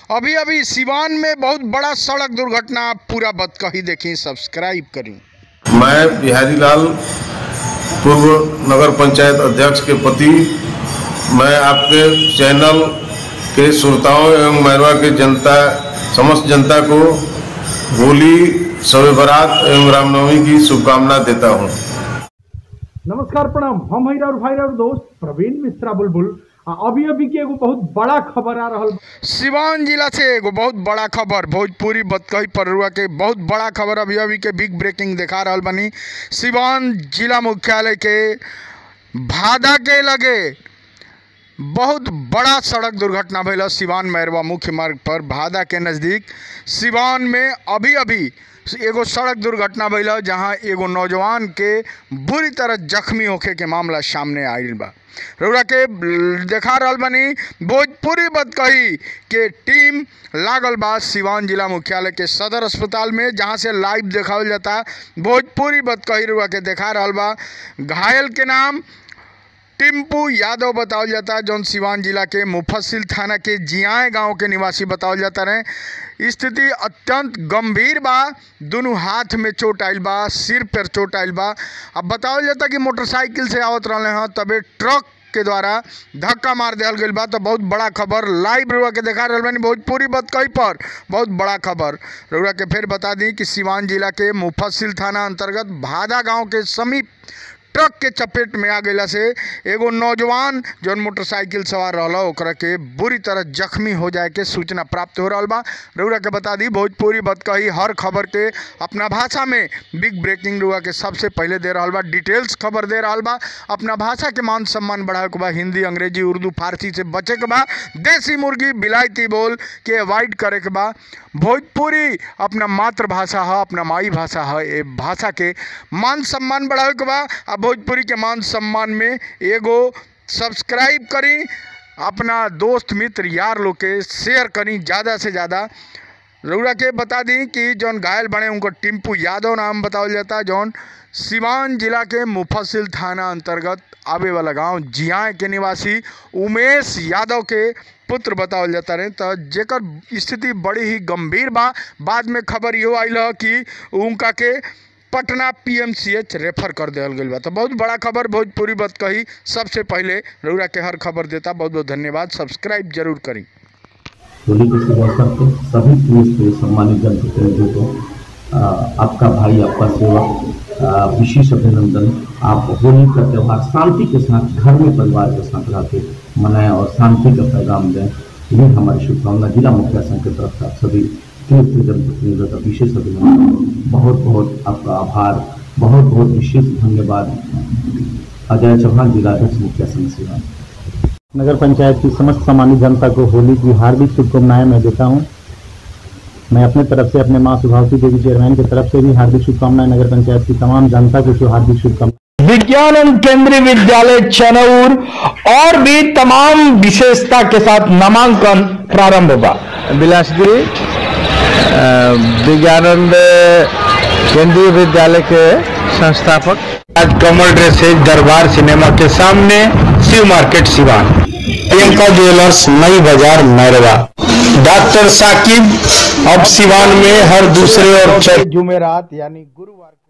अभी अभी सिवान में बहुत बड़ा सड़क दुर्घटना पूरा बतकही देखी सब्सक्राइब करी मैं बिहारी लाल पूर्व नगर पंचायत अध्यक्ष के पति मैं आपके चैनल के श्रोताओं एवं मैरवा के जनता समस्त जनता को होली शब बारात एवं रामनवमी की शुभकामना देता हूँ नमस्कार प्रणाम हम हई और भाई और दोस्त प्रवीण मिश्रा बुलबुल आ अभी अभी के एगो बहुत बड़ा खबर आ रहल बा। सिवान जिला से एगो बहुत बड़ा खबर भोजपुरी बतकही परुआ के बहुत बड़ा खबर अभी अभी के बिग ब्रेकिंग दिखा रहल बनी सिवान जिला मुख्यालय के भादा के लगे बहुत बड़ा सड़क दुर्घटना भइल सिवान मैरवा मुख्य मार्ग पर भादा के नज़दीक सिवान में अभी अभी एगो सड़क दुर्घटना भइल जहां एगो नौजवान के बुरी तरह जख्मी होखे के मामला सामने आइल बा रउरा के देखा रहल बनी भोजपुरी बतकही के टीम लागल बा सिवान जिला मुख्यालय के सदर अस्पताल में जहां से लाइव देखावल जाता भोजपुरी बतकही रउरा के देखा रहल बा घायल के नाम टिम्पू यादव बतावल जाता है जौन सिवान जिला के मुफस्सिल थाना के जियाए गांव के निवासी बतावल जाता रहे स्थिति अत्यंत गंभीर बा दोनों हाथ में चोट आइल बा सिर पर चोट आइल बा अब बतावल जाता कि मोटरसाइकिल से आवत रहले हैं तबे ट्रक के द्वारा धक्का मार दिया गई बा तो बहुत बड़ा खबर लाइव रउआ के देखा रहल बानी भोजपुरी बतकही पर बहुत बड़ा खबर रउआ के फिर बता दी कि सिवान जिला के मुफस्सिल थाना अंतर्गत भादा गांव के समीप ट्रक के चपेट में आ गईला से एगो नौजवान जौन मोटरसाइकिल सवार रहला ओकरा के बुरी तरह जख्मी हो जाए के सूचना प्राप्त हो रहल बा रउरा के बता दी भोजपुरी बतकही हर खबर के अपना भाषा में बिग ब्रेकिंग रउआ के सबसे पहले दे रहल बा डिटेल्स खबर दे रहल बा अपना भाषा के मान सम्मान बढ़ावे के बा हिंदी अंग्रेजी उर्दू फारसी से बचे के बा देसी मुर्गी बिलायती बोल के अवॉइड करे के बा भोजपुरी अपना मातृभाषा है अपना माई भाषा है ए भाषा के मान सम्मान बढ़ावे के बा आ भोजपुरी के मान सम्मान में एगो सब्सक्राइब करी अपना दोस्त मित्र यार लोग के शेयर करी ज़्यादा से ज़्यादा रउरा के बता दी कि जौन घायल बने उनको टिम्पू यादव नाम बतावल जाता है जौन सिवान जिला के मुफस्सिल थाना अंतर्गत आवे वाला गांव जियाए के निवासी उमेश यादव के पुत्र बतावल जाता रहे तो जेकर स्थिति बड़ी ही गंभीर बा बाद में खबर इहो आइल ह कि उनका के पटना पीएमसीएच रेफर कर दिया गई बा तो बहुत बड़ा खबर भोजपुरी बात कही सबसे पहले रउरा के हर खबर देता बहुत बहुत धन्यवाद सब्सक्राइब जरूर करी होली के शुभ अवसर पर सभी पुलिस के सम्मानित जनप्रतिनिधियों को आ, आपका भाई आपका सेवक आ, विशेष अभिनंदन आप होली का त्यौहार शांति के साथ घर में परिवार के साथ रह के मनाएं और शांति का पैगाम दें ये हमारी शुभकामना जिला मुखिया संघ की तरफ से आप सभी तीर्थ जनप्रतिनिधियों का विशेष अभिनंदन बहुत बहुत आपका आभार बहुत बहुत विशेष धन्यवाद अजय चौहान जिलाध्यक्ष मुखिया संघ सेवा नगर पंचायत की समस्त सामान्य जनता को होली की हार्दिक शुभकामनाएं मैं देता हूं मैं अपने तरफ से अपने मां सुभावती देवी चेयरमैन की तरफ से भी हार्दिक शुभकामनाएं नगर पंचायत की तमाम जनता को जो हार्दिक शुभकामनाएं विज्ञान केंद्रीय विद्यालय चनौर और भी तमाम विशेषता के साथ नामांकन प्रारंभ होगा बिलासगिरी अ, विज्ञानंद केंद्रीय विद्यालय के संस्थापक आज कमल ड्रेसेज दरबार सिनेमा के सामने शिव मार्केट सिवान प्रियंका ज्वेलर्स नई बाजार मैरवा डॉक्टर साकिब अब सिवान में हर दूसरे और चौथे जुमेरात यानी गुरुवार